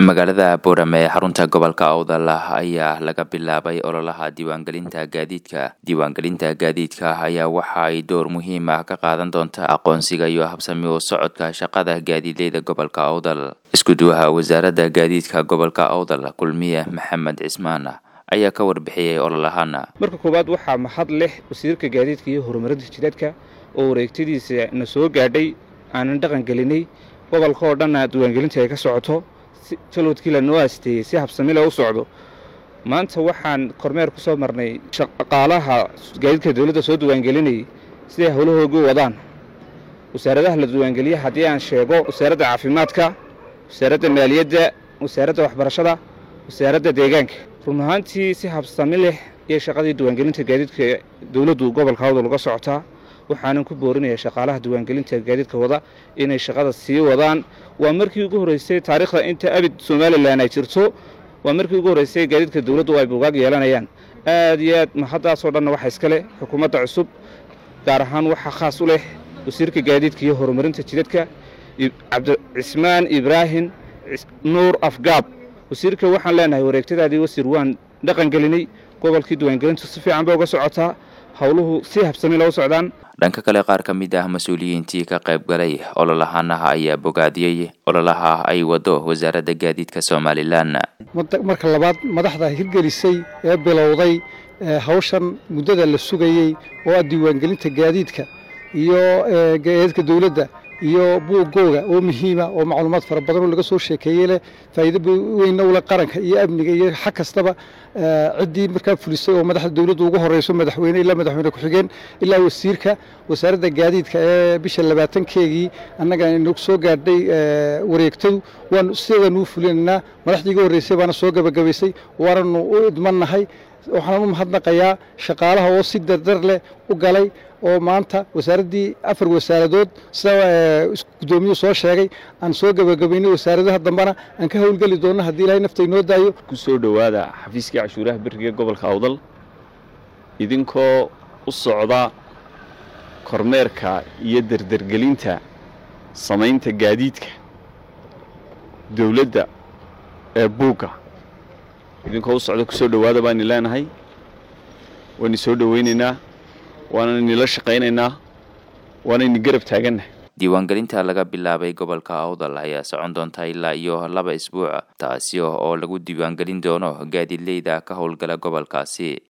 magaalada boorame ee xarunta gobolka awdal ayaa laga bilaabay ololaha diiwaangelinta gaadiidka diiwaangelinta gaadiidka ayaa waxa ay door muhiim ah ka qaadan doonta aqoonsiga iyo habsami u socodka shaqada gaadiidleyda gobolka awdal iskuduwaha wasaaradda gaadiidka gobolka awdal kulmiye maxamed cismaan ayaa ka warbixiyey ololahan marka koowaad waxaa mahad leh wasiirka gaadiidka iyo horumarinta jidadka oo wareegtadiisa na soo gaadhay aanan dhaqan gelinay gobolka oo dhanna diiwaangelinta ay ka socoto jalwadkii lanoo aasteeyey si habsamile u socdo maanta waxaan kormeer ku soo marnay shaqaalaha gaadiidka dowladda soo diiwaangelinayay siday howlahoogu wadaan wasaaradaha la diiwaangeliya haddii aan sheego wasaaradda caafimaadka wasaaradda maaliyadda wasaaradda waxbarashada wasaaradda deegaanka run ahaantii si habsami leh iyo shaqadii diiwaangelinta gaadiidka dowladdu gobolka awdal uga socotaa waxaanan ku boorinaya shaqaalaha diiwaangelinta gaadiidka wada inay shaqada sii wadaan waa markii ugu horreysay taariikhda inta abid somalilan ay jirto waa markii ugu horreysay gaadiidka dowladdu ay buugaag yeelanayaan aad iyo aad mahaddaasoo dhanna waxa iska leh xukuumadda cusub gaar ahaan waxaa khaas u leh wasiirka gaadiidka iyo horumarinta jidadka cabdicismaan ibraahim nuur afgaab wasiirka waxaan leenahay wareegtadaadii wasiir waan dhaqan gelinay gobolkii diiwaangelintu si fiican bay uga socotaa howluhu si habsami loo socdaan dhanka kale qaar ka mid ah mas-uuliyiintii ka qayb galay ololahanaha ayaa bogaadiyey ololaha ay wado wasaaradda gaadiidka somalilan marka labaad madaxda hirgelisay ee bilowday hawshan muddada la sugayey oo ah diiwaangelinta gaadiidka iyo gaadiidka dowladda iyo buuggooga oo muhiima oo macluumaad fara badan oo laga soo sheekeeyey leh faa'iido weynna ule qaranka iyo amniga iyo xag kastaba ciddii markaa fulisay oo madaxda dowladdu ugu horeyso madaxweyne ilaa madaxweyne ku-xigeen ilaa wasiirka wasaaradda gaadiidka ee bisha labaatankeegii annaga inagu soo gaadhay wareegtadu waanu sideedaan uu fulinaynaa madaxdii iga horreysay baana soo gabagabaysay waananu u idmannahay waxaan u mahadnaqayaa shaqaalaha oo si dardar leh u galay oo maanta wasaaraddii afar wasaaradood sida guddoomiyuhu soo sheegay aan soo gabagabaynay wasaaradaha dambena aan ka howlgeli doonno haddii ilaahay nafta inoo daayo ku soo dhowaada xafiiskii cashuuraha beriga gobolka awdal idinkoo u socda kormeerka iyo dardargelinta samaynta gaadiidka dowladda ee buugga idinkoo u socda ku soo dhowaada baani leenahay waani soo dhowaynaynaa waanani nila shaqaynaynaa waanayni garab taagannahay diiwaangelinta laga bilaabay gobolka awdal ayaa socon doonta ilaa iyo laba isbuuc taasi oo lagu diiwaangelin doono gaadiidleyda ka howlgala gobolkaasi